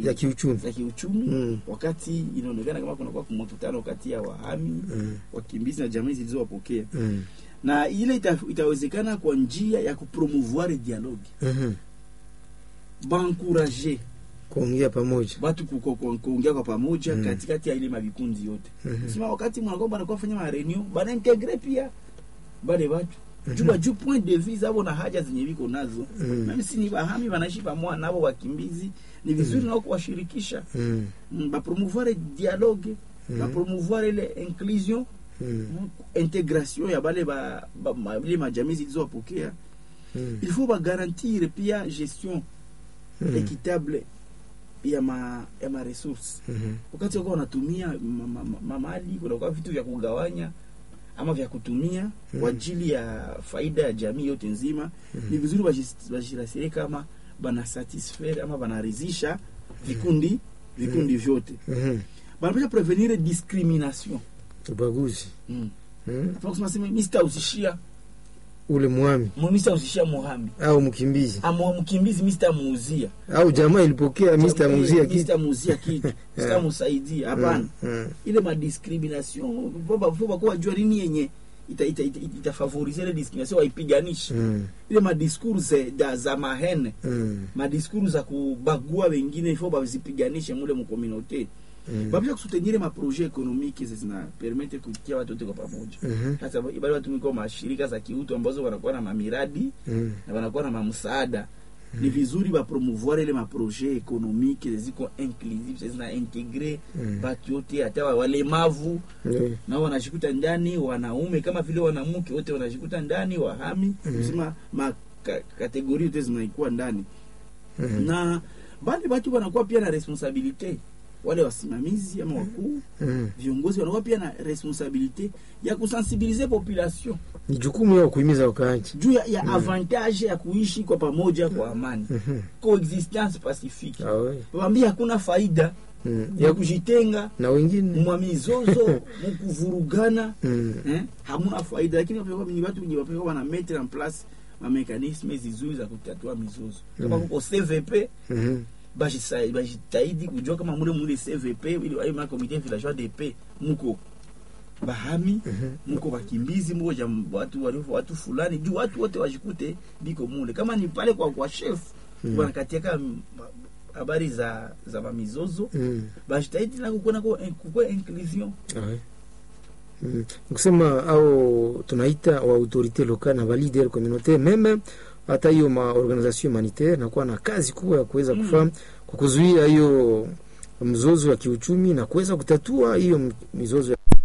ya kiuchumi za kiuchumi Mm. wakati inaonekana kama kunakuwa mkutano kati ya wahami Mm. wakimbizi na jamii zilizowapokea Mm. na ile ita, itawezekana kwa njia ya kupromouvoir dialogue Mhm. bankurager kuongea pamoja batu kuko- ku- kuongea kwa pamoja Mm. katikati ya ile mavikundi yote Mhm. sima wakati mwanakuwa banakuwa fanya mareunion banaintegre pia bale batu Mhm. juba juu point de vue zabo na haja zenye viko nazo Mm. meme si ni bahami banaishi pamoja nabo wakimbizi ni vizuri nao kuwashirikisha Mm. mm, bapromouvoir dialogue Mhm. bapromouvoir ile inclusion Mm. mm, intégration ya bale ba, ba, ma, ile majamii zilizowapokea Mm. il faut bagarantir pia gestion Mm. équitable ya ma, ya ma resource Mhm. wakati wako wanatumia ma- ma- ma- mamali kunakuwa vitu vya kugawanya ama vya kutumia Mhm. kwa ajili ya faida ya jamii yote nzima Mhm. ni vizuri bajis- bajirasirie kama bana satisfaire ama banarizisha vikundi vikundi vyote Mhm. banapasha prevenir discrimination ubaguzi mm. Mm. Hapana kusema sema mi sitauzishia ule mwami mu- mi sitauzishia muhami au mkimbizi ama mkimbizi mi sitamuuzia au jamaa ilipokea Mr. muzia Mi kitu sitamuuzia kitu sitamusaidia hapana Mm. Mm. ile madiscrimination vakuwa jua nini yenye itafavorize ita, ita, itafavorize ile discrimination waipiganishe Mm. ile madiscours za, za mahene Mm. madiscours za kubagua wengine ifo bazipiganishe mule mukomunaute Mm. babisha kusutenire maprojet ekonomike zinapermete kutia watu wote kwa pamoja Mhm. hasa bale watu miko mashirika za kiutu ambazo wanakuwa na mamiradi Mm. na wanakuwa na mamsaada ni vizuri bapromouvoir ile maprojet ekonomike ziko inclusive zina integre Mm. batu yote hata wa- walemavu Mm. nao wanajikuta ndani wanaume kama vile wanamke wote wanajikuta ndani wahami Mhm. kusema ma ka, kategori yote zinaikuwa ndani Mhm. na bale batu wanakuwa pia na responsabilite wale wasimamizi ama wakuu Mm. viongozi wanakuwa pia na responsabilite ya kusensibilize population ni jukumu yao kuhimiza wakaaji juu ya, ya avantage ya kuishi kwa pamoja kwa amani Mhm. coexistence pacifique Ah, we. wambia hakuna faida Mm. ya kujitenga na wengine mwa mizozo mukuvurugana Mm. eh, hamuna faida lakini wapekwa ni watu wenye wapekwa wana mettre en place mamekanisme zizuri za kutatua mizozo kama Mm. kuko cvp Mhm. bajisa- bajitahidi kujua kama mule mule cvp ili ayo ma comité villageois de paix muko bahami Mhm. muko bakimbizi muko jam, watu, watu, watu fulani juu watu wote wajikute biko mule kama ni pale kwa kwa chef Mm. wanakatiaka m- habari za za mamizozo Mm. bajitahidi na kukuwa nako kukwe inclusion Ah, we. Mm. kusema au tunaita wa autorité locale na ba leader communautaire meme hata hiyo ma organisation humanitaire nakuwa na kazi kubwa ya kuweza Mm. kufanya kwa kuzuia hiyo mzozo ya kiuchumi na kuweza kutatua hiyo m- mizozo ya